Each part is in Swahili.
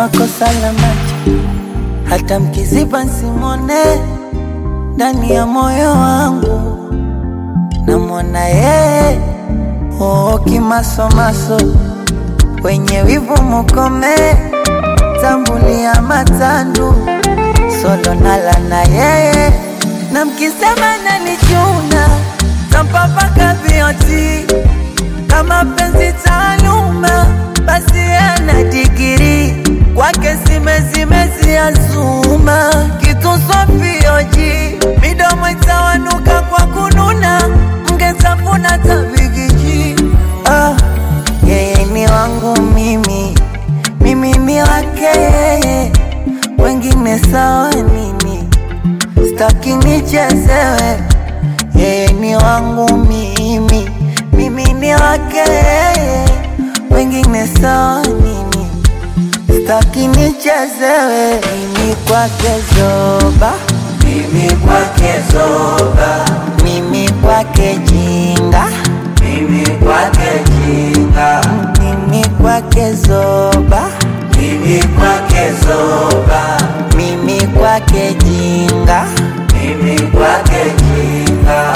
kama kosa la macho, hata mkiziba simone ndani ya moyo wangu namwona yeye oo, kimasomaso wenye wivu mukome, tambulia matandu solo nala na yeye, na mkisema nanichuna tampapaka vioti kama penzi taaluma, basi ana digiri kwake simezimezi azuma kitu sofioji midomo itawanuka kwa kununa mgetafuna tabigiji ah, yeye ni wangu mimi mimi ni wake yeye wengine sawa nini staki nichezewe yeye ni wangu mimi mimi ni wake yeye wengine sawa nini staki nichezewe mimi kwake zoba Mimi kwake zoba, mimi kwake jinga mimi kwake jinga, mimi kwake zoba mimi kwake zoba, mimi kwake jinga mimi kwake jinga.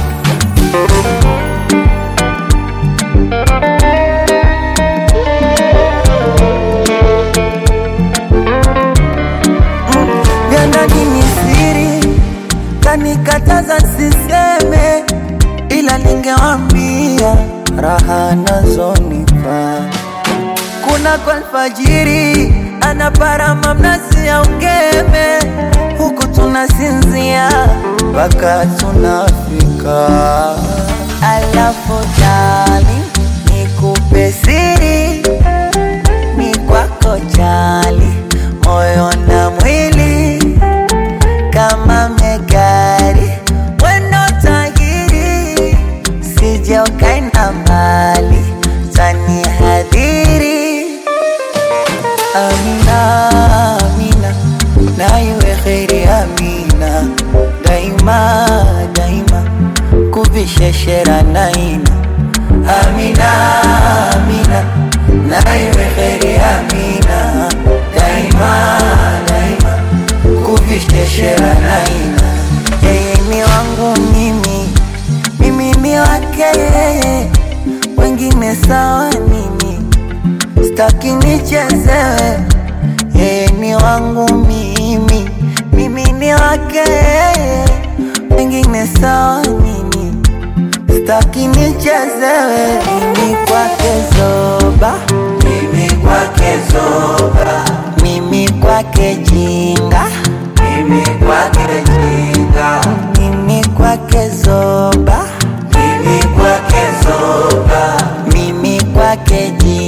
vya ndani ni siri, kanikataza siseme, ila ningewambia raha nazonipa. Kuna kwa alfajiri anaparama mnazi ya ungeme, huku tunasinzia mpaka tunafika. Alafu dali nikupe siri ni kwako jali, moyo na mwili kama megari, wendo tahiri, sije ukaenda mbali, tanihadhiri. Amina, Amina, na iwe kheri Amina, daima daima, kuvisheshera naina. Amina, Amina, na iwe kheri Amina, daima daima, kuvisheshera naina. Yeye ni wangu mimi, mimi ni wake yeye, wengine sawa nini? Staki nichezewe, yeye ni wangu mimi, mimi ni wake yeye, wengine sawa nini? Staki nichezewe, mimi kwake zoba, Mimi kwake zoba, mimi kwake jinga, mimi kwake jinga, mimi kwake zoba, mimi kwake zoba, mimi kwake jinga.